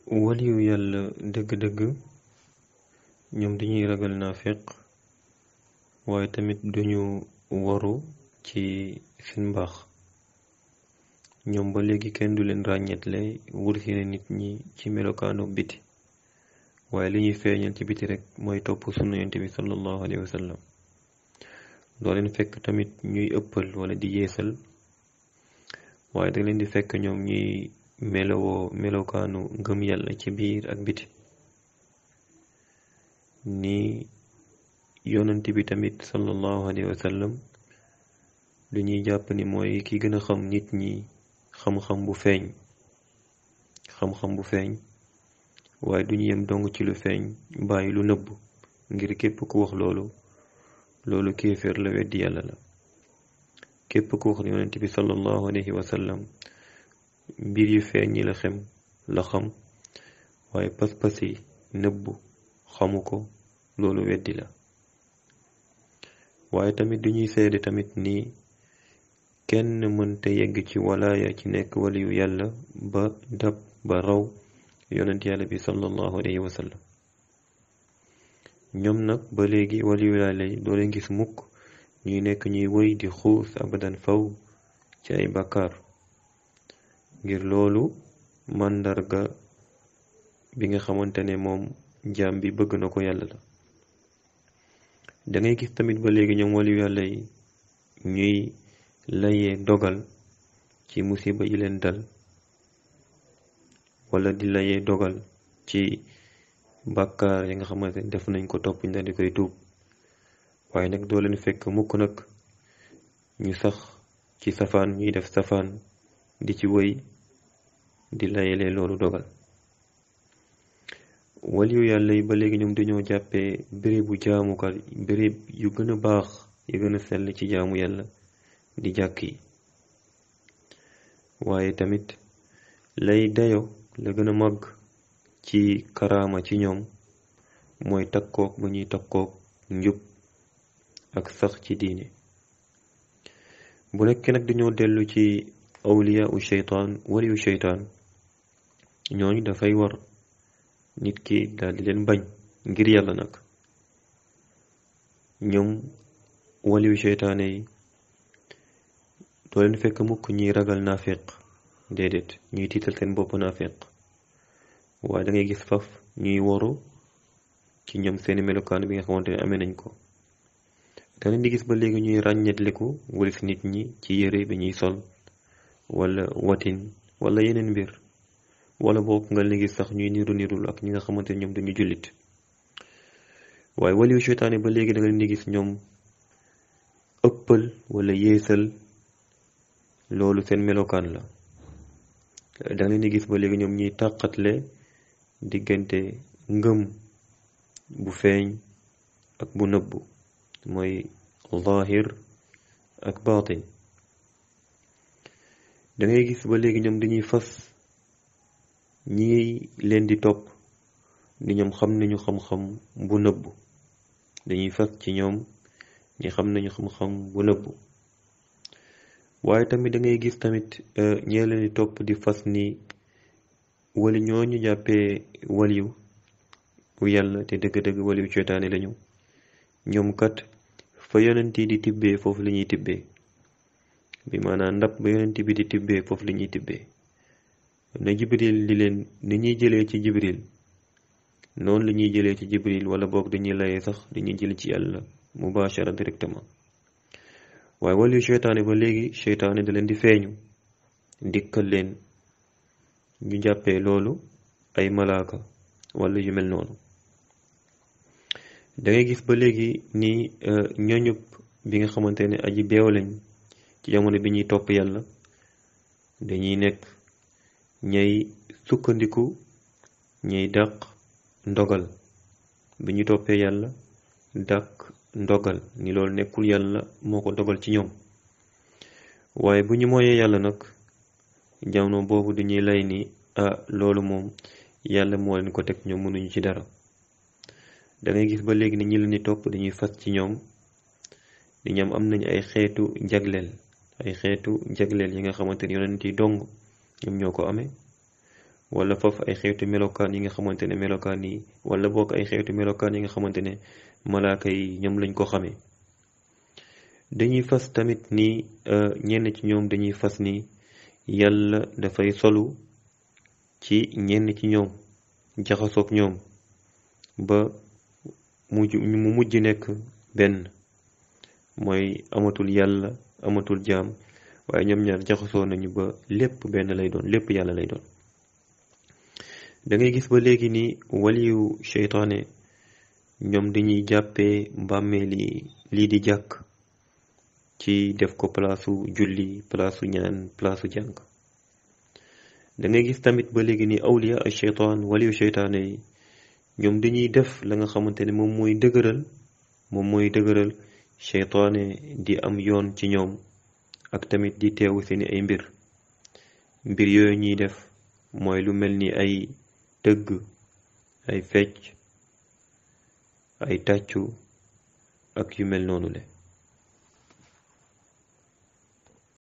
waliyu yàlla dëgg-dëgg ñoom dañuy ragal naafeq waaye tamit duñu waru ci seen mbaax ñoom ba léegi kenn du leen ràññetle wursi na nit ñi ci melokaanu biti waaye li ñuy feeñal ci biti rek mooy topp sunna yonent bi sallallahu alayhi wa sallam doo leen fekk tamit ñuy ëppal wala di yeesal waaye da leen di fekk ñoom ñuy melowoo melokaanu ngëm yàlla ci biir ak biti ni yonent bi tamit sallallahu alayhi wa sallam lu ñuy jàpp ni mooy ki gën a xam nit ñi xam-xam bu feeñ xam-xam bu feeñ waaye duñu yem dong ci lu feeñ bàyyi lu nëbb ngir képp ku wax loolu loolu kéeféer la weddi yàlla la képp ku wax ni yonent bi sallallahu alayhi wa sallam mbir yu feeñ ñi la xem la xam waaye pas-pas yi nëbbu xamu ko loolu weddi la waaye tamit duñuy seede tamit ni kenn mënta yegg ci walaaya ci nekk waliyu yàlla ba dab ba raw yonent yàlla bi sallallahu alayhi wa sallam ñoom nag ba léegi waliyu yàlla yi doo leen gis mukk ñuy nekk ñuy wëy di xuus abadan faw ci ay bàkkaar ngir loolu màndarga bi nga xamante ne moom jaam bi bëgg na ko yàlla la dangay gis tamit ba léegi ñoom waliyu yàlla yi ñuy layee dogal ci musiba yi leen dal wala di layee dogal ci bàkkaar yi nga xamante ne def nañ ko topp ñu daal di koy tuub waaye nag doo leen fekk mukk nag ñu sax ci safaan ñuy def safaan di ci wëy di layelee loolu dogal waliyu yàlla yi ba léegi ñoom dañoo jàppee bérébu jaamukat béréb yu gën a baax yu gën a sell ci jaamu yàlla di jàkk yi waaye tamit lay dayo la gën a màgg ci karaama ci ñoom mooy takkook bu ñuy takkook njub ak sax ci diine bu nekkee nag dañoo dellu ci awliya u sheytaan waliyu sheytaan ñooñu dafay war nit ki daal di leen bañ ngir yàlla nag ñoom waliyu sheytaane yi doo leen fekk mukk ñuy ragal naafeq déedéet ñuy tiital seen bopp naafeq waaye da ngay gis faf ñuy woru ci ñoom seeni melokaan bi nga xamante ne amee nañ ko da leen di gis ba léegi ñuy ràññetliku walis nit ñi ci yére bi ñuy sol wala watin wala yeneen mbir wala boog nga leen gis sax ñuy niru nirul ak ñi nga xamante ne ñoom dañu jullit waaye waliyu seytaane ba léegi da nga leen di gis ñoom ëppal wala yeesal loolu seen melokaan la da nga leen di gis ba léegi ñoom ñuy tàqatle diggante ngëm bu feeñ ak bu nëbbu mooy zahir ak baatin da ngay gis ba léegi ñoom dañuy fas ñi leen di topp ni ñoom xam nañu xam-xam bu nëbbu dañuy fas ci ñoom ñi xam nañu xam-xam bu nëbbu waaye tamit da ngay gis tamit ñee leen di topp di fas ni wali ñooñu jàppee waliyu bu yàlla te dëgg-dëgg waliyu ceytaane lañu ñoom kat fa yonent yi di tibbee foofu la ñuy tibbee bi maanaam ndab ba yonent bi di tibbee foofu la ñuy tibbee na jibril di leen ni ñuy jëlee ci jibril noonu la ñuy jëlee ci jibril wala boog dañuy layee sax dañuy jël ci yàlla mubashara directement waaye waliyu seytaane ba léegi seytaane da leen di feeñu dikkal leen ñu jàppee loolu ay malaaka wala yu mel noonu da ngay gis ba léegi ni ñooñub bi nga xamante ne aji beew lañ ci jamono bi ñuy topp yàlla dañuy nekk ñay sukkandiku ñay dàq ndogal bi ñu toppee yàlla dàq ndogal ni loolu nekkul yàlla moo ko dogal ci ñoom waaye bu ñu mooyee yàlla nag jamono boobu dañuy lay ni ah loolu moom yàlla moo leen ko teg ñoom mënuñu ci dara da ngay gis ba léegi ni ñi leen di topp dañuy fas ci ñoom di ñoom am nañu ay xeetu jagleel ay xeetu jagleel yi nga xamante ni yonent yi dong ñoom ñoo ko amee wala foofu ay xeetu melokaan yi nga xamante ne melokaan yi wala bokk ay xeetu melokaan yi nga xamante ne malaaka yi ñoom lañ ko xamee dañuy fas tamit ni ñenn ci ñoom dañuy fas ni yàlla dafay solu ci ñenn ci ñoom jaxasoog ñoom ba mujj mu mujj nekk benn mooy amatul yàlla amatul jaam waaye ñoom ñaar jaxasoo nañu ba lépp benn lay doon lépp yàlla lay doon da ngay gis ba léegi ni waliyu seytaane ñoom dañuy jàppee mbàmmeeli lii di jàkk ci def ko palaasu julli palaasu ñaan palaasu jàng da ngay gis tamit ba léegi ni awliya ay seytaan waliyu seytaane yi ñoom dañuy def la nga xamante ne moom mooy dëgëral moom mooy dëgëral seytaane di am yoon ci ñoom ak tamit di teewu seeni ay mbir mbir yooyu ñuy def mooy lu mel ni ay tëgg ay fecc ay tàccu ak yu mel noonu le